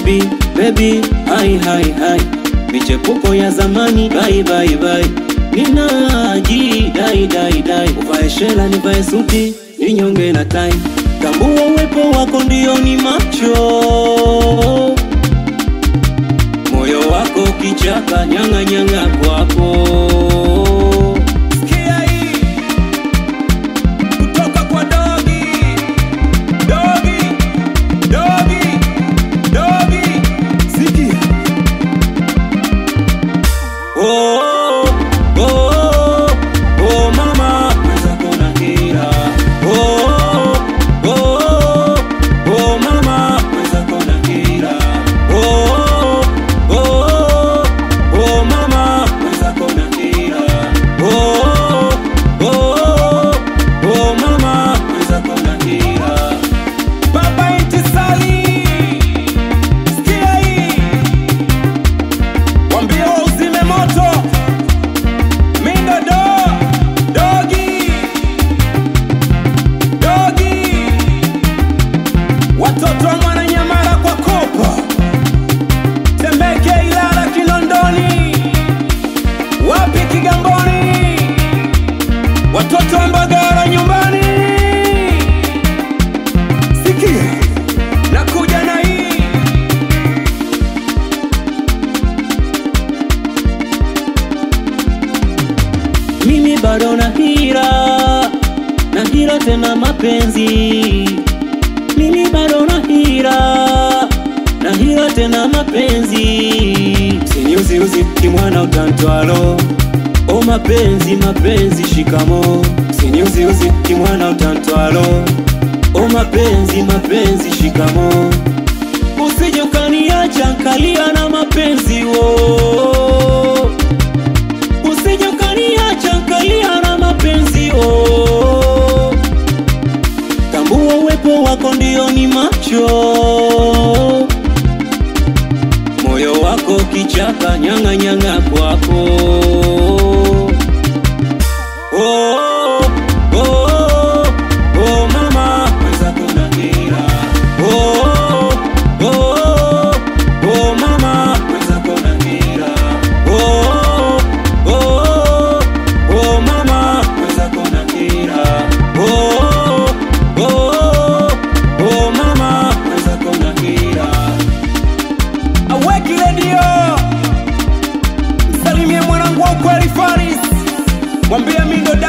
baby baby hai hai hai michepuko ya zamani bye bye bye ninaji dai dai dai uvae shela nivae suti ninyonge na tai tambua uwepo wako ndio ni macho moyo wako kichaka nyanga nyanga kwako Sikia hii kutoka kwa dogi dogi dogi dogi, sikia Oh, oh, oh, oh, mama mwenzako na hira. Oh, oh, oh, mama mwenzako na hira. Oh, oh, oh, mama mwenzako na hira. Oh, oh, oh, mama mwenzako na hira. Baba Intisali, sikia hii, wambie uzime moto. Mindo do dogi dogi, watoto wa Mwananyamala kwa kopa, Temeke, Ilala, Kinondoni, wapi Kigamboni, watoto wa Mbagala nyumbani Sikia, nakuja na hii mimi bado na hira na hira tena mapenzi mimi bado na hira na hira tena mapenzi siniuziuzi kimwana utantwalo o mapenzi mapenzi shikamo siniuziuzi kimwana utantwalo o mapenzi mapenzi shikamo usije ukaniacha nkalia na mapenzi wo usije ukaniacha nkalia na mapenzi oh. tambua uwepo wako ndio ni macho moyo wako kichaka nyanga nyanga kwako oh, oh, oh, mama mwenzako na hila oh, oh, oh, mama mwenzako na hila oh, oh, oh, mama mwenzako na hila oh, oh, oh, mama mwenzako na hila aweki redio, msalimie mwanangu wa ukweli Faris, mwambie Mindo